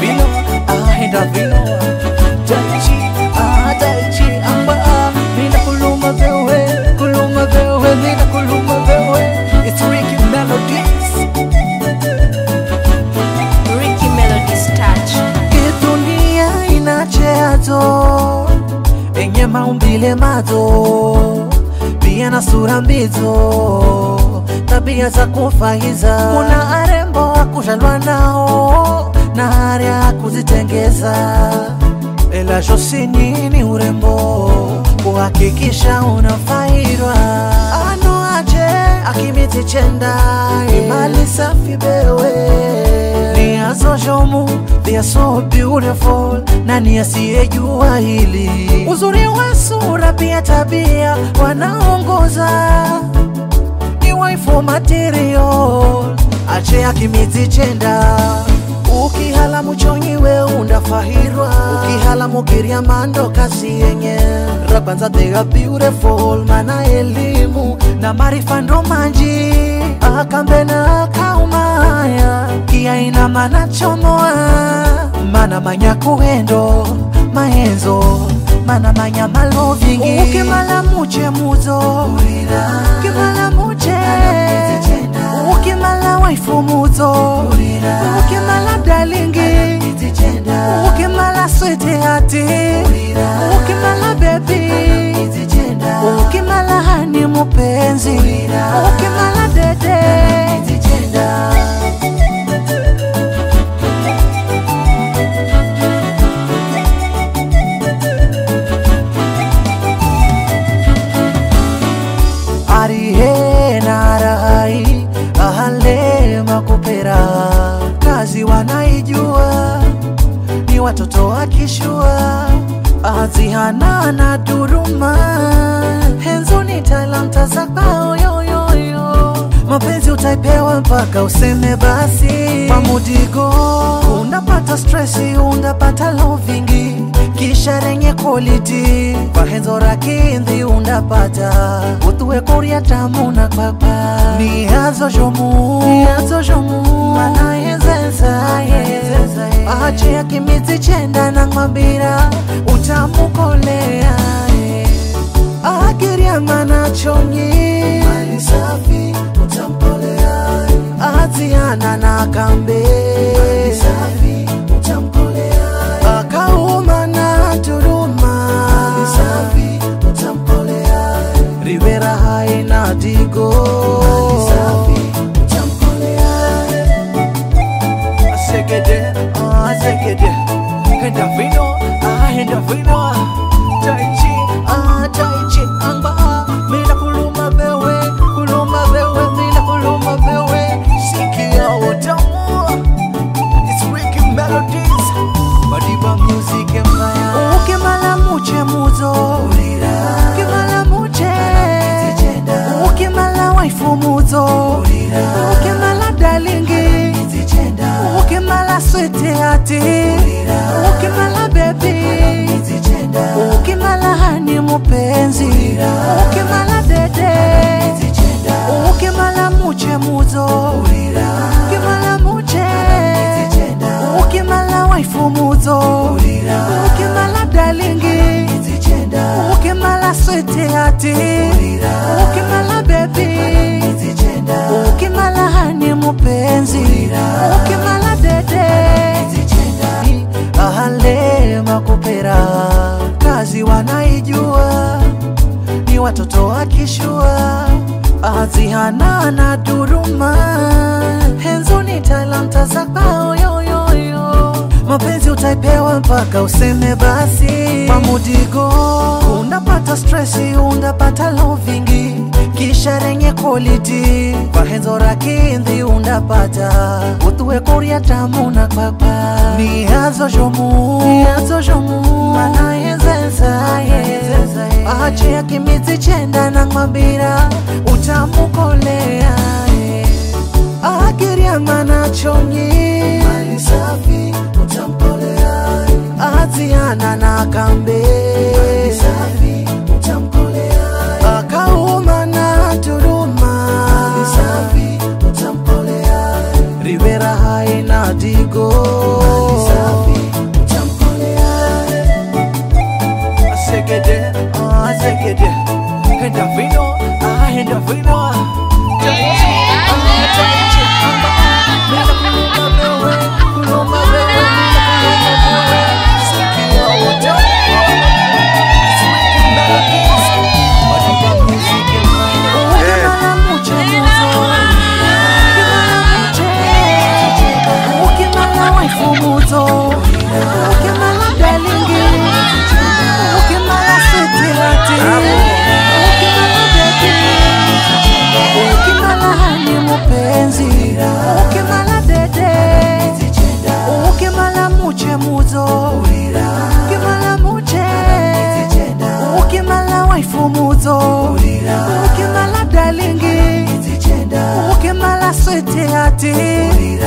vino ahenda vino Daichi ah Daichi amba mina kuluma bewe kuluma bewe mina kuluma bewe It's Ricky Melodies Ricky Melody's touch. Dunia inacheazo enye maumbile mazo pia na sura mbizo tabia za kufaiza kuna arembo akuzhalwa nao na hari ya kuzitengeza ela shosini ni urembo kuhakikisha unafairwa ano aje akimiti chenda imali safi bewe They are so shomu, they are so beautiful. Nani asiyejua hili? Uzuri wa sura pia tabia wanaongoza, ni waifu material, ache akimizi chenda ukihala muchonyiwe undafahirwa ukihala mukiria mando kasi yenye rabanza they are beautiful mana elimu na marifa ndo manji akambe na kaumaya kiaina mana chomoa mana manya kuendo maenzo mana manya malovingi ukimala muche muzo ukimala muche ukimala waifu muzo ukimala dalingi ukimala swete hati ukimala bebi ukimala hani mupenzi ukimala dede arihe narai ahale makupera kazi wanaijua ni watoto wakishua azihana na duruma henzuni talanta za kwao yoyoyo mapenzi utaipewa mpaka useme basi kwa mudigo unapata stresi unapata lovingi kisha renye quality vahenzo rakindhi undapata uthuwe kuria tamu na kwakwa ni hazo jomu ni hazo jomu manayezezaye ache akimizi chenda na ng'wambira utamukolea akiria mana chonyi mali safi utampolea aziana na kambe mali safi utamkolea akauma na turuma mali safi utampolea rivera haina digo mali safi utamkolea Segede, ah segede Henda vino, ah henda vino Tai chi, ah tai chi Amba, ah mina kuluma bewe Kuluma bewe, mina kuluma bewe Sikia utamu It's Ricky Melodies Madiba Music Empire Ukimala muche muzo Ukimala muche Ukimala waifu muzo Ukimala dalingi ukimala swete hati ukimala bebi ukimala hani mupenzi ukimala dede ukimala muche muzo ukimala muche ukimala waifu muzo ukimala dalingi ukimala swete hati ukimala bebi ukimala hani mupenzi ukimala dede ahale makupera kazi wanaijua ni watoto wakishua azihana na duruma henzuni talanta za kwao yoyoyo mapenzi utaipewa mpaka useme basi kwa mudigo unapata stresi unapata lovingi kisha renye quality vahenzo rakindhi undapata uthuwe kuria tamu na kwakwa ni hazo jomu ni hazo jomu manayezezaye ache akimizi chenda na ng'wambira utamukolea akiria mana chonyi mali safi utampolea aziana na kambe mali safi utamkolea akauma na turuma mali safi utampolea rivera haina digo mali safi switi hati